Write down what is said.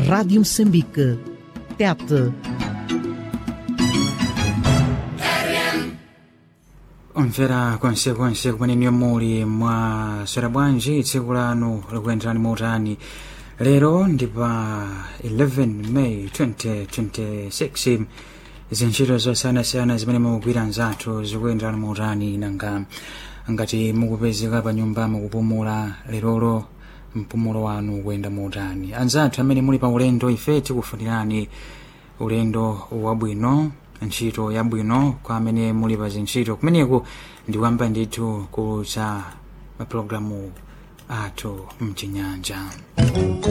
Rádio Moçambique. Tete. omvera konsekonse kumene muli mwaswera bwanji tsiku lanu likuyenderani motani lero ndi pa 11 may 2026 zintchito zosiyanasiyana zimene mukugwira nzathu zikuyenderani motani nanga ngati mukupezeka pa nyumba mukupumula lerolo mpumulo wanu ukuyenda motani anzathu amene muli pa ulendo ife tikufunirani ulendo wabwino ntchito yabwino kwa amene muli pa zintchito kumeneku ndikuyamba ndithu kucha mapulogalamu athu mchinyanja